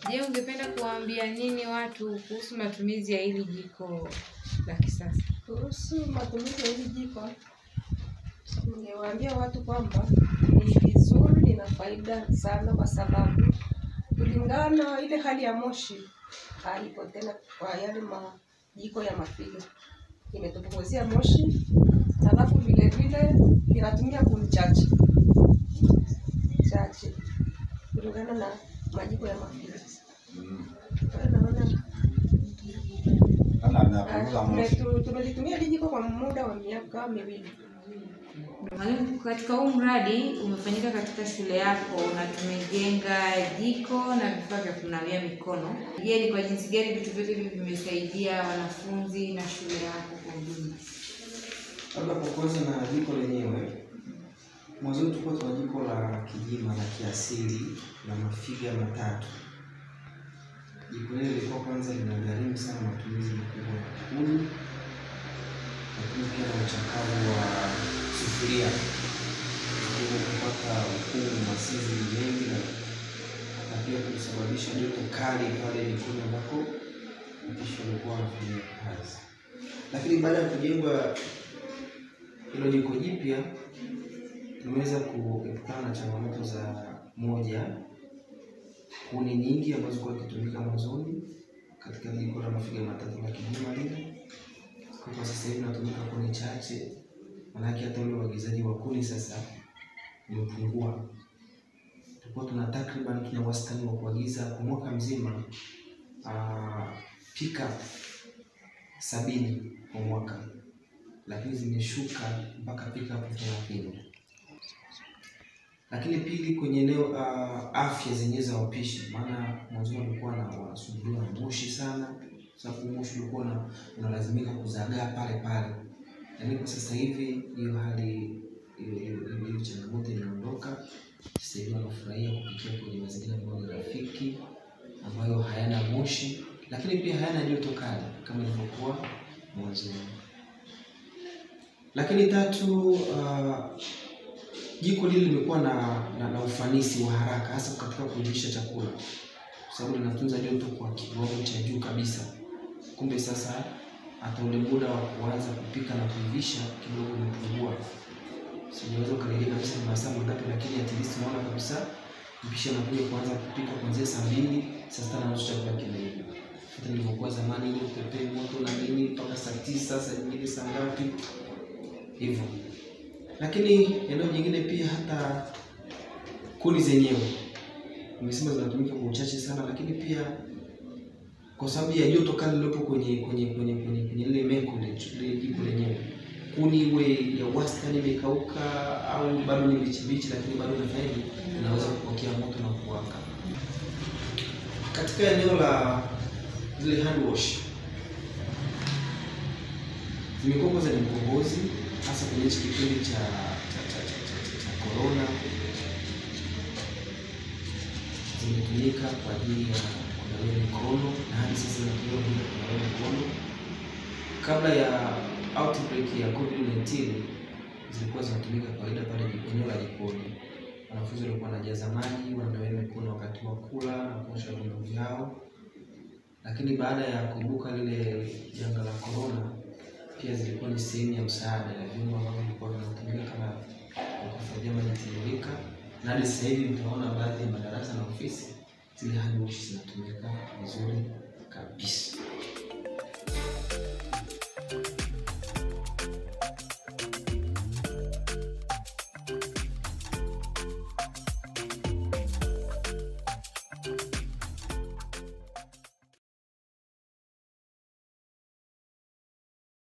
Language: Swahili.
Je, ungependa kuwaambia nini watu kuhusu matumizi ya hili jiko la kisasa? Kuhusu matumizi ya hili jiko, ningewaambia watu kwamba ni vizuri, lina faida sana, kwa sababu kulingana ile hali ya moshi haipo tena kwa yale majiko ya mafiga, imetupunguzia moshi, halafu vile vile linatumia kuni chache chache kulingana na majiko ya mafiga. Kwa hiyo naona Ana anapunguza tume- moshi. tu- tumelitumia hili jiko kwa muda wa miaka miwili. Mwalimu, katika huu mradi umefanyika katika shule yako na tumejenga jiko na vifaa vya kunawia mikono. Je, ni kwa jinsi gani vitu vyote hivi vimesaidia wanafunzi na shule yako kwa ujumla? Labda kwa kwanza na jiko lenyewe, mwanzoni tulikuwa tuna jiko la kijima la kiasili la mafiga matatu. Jiko lile lilikuwa kwanza linagharimu sana matumizi makubwa ya kuni, lakini pia na uchakavu wa sufuria, hivyo kupata ukungu masizi mengi na na pia kusababisha joto kali pale jikoni ambako mpishi walikuwa wanafanyia kazi. Lakini baada ya kujengwa hilo jiko jipya tumeweza kuepukana na changamoto za moja, kuni nyingi ambazo zilikuwa zikitumika mwanzoni katika jiko la mafiga matatu la kijuma lile. Kwa sasa hivi natumika kuni chache, manake hata ule uagizaji wa kuni sasa umepungua. Tulikuwa tuna takriban tuna wastani wa kuagiza kwa mwaka mzima uh, pickup sabini kwa mwaka lakini zimeshuka mpaka pickup thelathini. Lakini pili, kwenye eneo uh, afya zenyewe za wapishi, maana mwanzoni walikuwa na wanasumbuliwa na moshi sana, sababu moshi ulikuwa una- unalazimika kuzagaa pale pale, lakini kwa sasa hivi hiyo hali hiyo- hiyo hiyo- hiyo changamoto inaondoka. Sasa hivi wanafurahia kupikia kwenye mazingira ambayo ni rafiki, ambayo hayana moshi, lakini pia hayana joto kali kama ilivyokuwa mwanzoni. Lakini tatu, uh, jiko lile limekuwa na, na, na ufanisi wa haraka hasa katika kuivisha chakula, kwa sababu linatunza joto kwa kiwango cha juu kabisa. Kumbe sasa hata ule muda wa kuanza kupika na kuivisha kidogo umepungua. Sijaweza ukadiria kabisa ni masaa mangapi, lakini at least unaona kabisa mpishi anakuja kuanza kupika kuanzia saa mbili, saa sita na nusu chakula kimeiva. Hata nilivyokuwa zamani ile upepee moto na nini mpaka saa tisa, saa nyingine saa ngapi hivyo. Lakini eneo jingine pia hata kuni zenyewe nimesema zinatumika kwa uchache sana, lakini pia kwa sababu ya joto kali lilopo kwenye kwenye kwenye kwenye kwenye lile meko le- lile jiko lenyewe, kuni iwe ya wastani imekauka au bado ni mbichi mbichi, lakini bado inafaidi inaweza kupokea moto na kuwaka. Katika eneo la zile hand wash zimekuwa kwanza ni mkombozi hasa kwenye hichi kipindi cha cha cha cha cha, cha, cha corona zimetumika kwa ajili ya kunawia mikono na hadi sasa zinatumika kwa ajili ya kunawia mikono. Kabla ya outbreak ya COVID-19 zilikuwa zinatumika kawaida pale jiko- eneo la jikoni. Wanafunzi walikuwa wanajaza maji, wananawia mikono wakati wa kula na kuosha vyombo vyao, lakini baada ya kuibuka lile janga la corona pia zilikuwa ni sehemu ya msaada ya vyombo ambavyo vilikuwa vinatumika kama kwa kuhifadhia maji tiririka, na hadi sasa hivi mtaona baadhi ya madarasa na ofisi zile hand wash zinatumika vizuri kabisa.